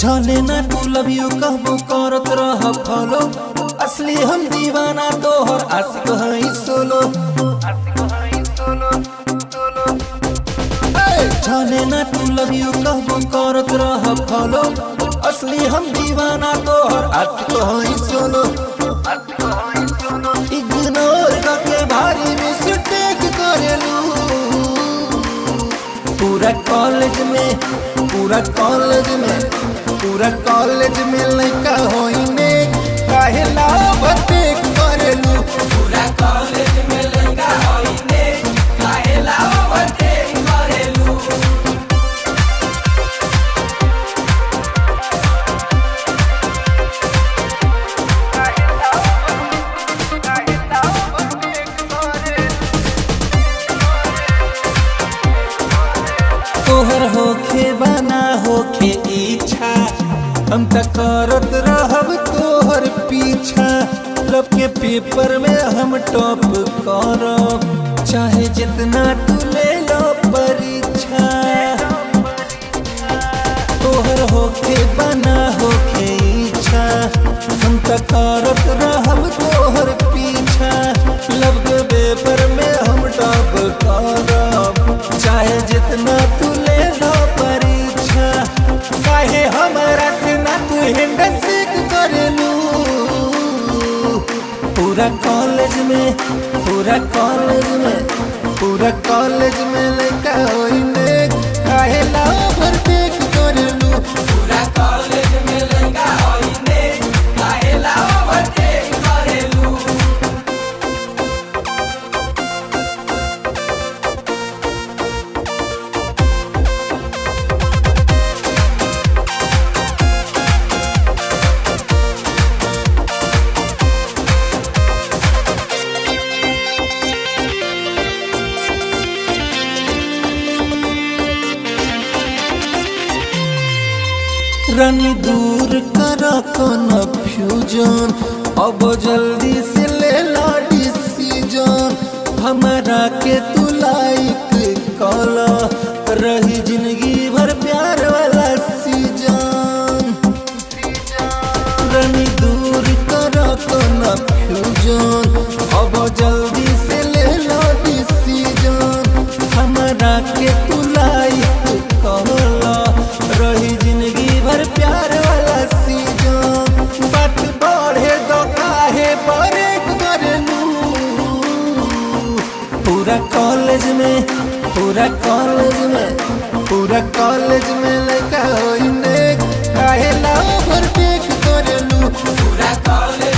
जाने ना तू लव यू कहबो करत रह फॉलो असली हम दीवाना तोहर आशिक हई सोलो ए, जाने ना तू लव यू कहबो करत रह फॉलो असली हम दीवाना तोहर आशिक हई सोलो इग्नोर करके भारी मिस्टेक करेलू पूरा कॉलेज में पूरा कॉलेज में पूरा कॉलेज में लड़का होइने काहे लाभते करेलू पूरा कॉलेज में लड़का होइने काहे लावते करेलू तोहर होखे बना होखे इच्छा हम त करत रहब तोहर पीछा लब के पेपर में हम टॉप करब चाहे जितना तू ले लो परीक्षा तोहर होखे बना होखे इच्छा हम त करत रहब तोहर पीछा लब के पेपर में हम टॉप करब चाहे जितना तू ले लो परीक्षा काहे हमारा से ना तू हिंड सीख करेलू पूरा कॉलेज में पूरा कॉलेज में पूरा कॉलेज में लड़का होइने काहे लाभर देख करेलू पूरा कॉलेज में लड़का होइने काहे लावते करेलू रनी दूर कर कन्फ्यूजन अब जल्दी से ले ला डिसीजन हमारा के तू लाइक कला रही जिंदगी भर प्यार वाला सीजन रनी दूर कर कन्फ्यूजन अब जल्दी से ले ला डिसीजन हमारा के तू लाइक कहला रही जिंदगी भर प्यार वाला सीजन बात बढ़े दो काहे ब्रेक करेलू पूरा कॉलेज में पूरा कॉलेज में पूरा कॉलेज में लड़का होइने काहे लाभर टेक करेलू पूरा कॉलेज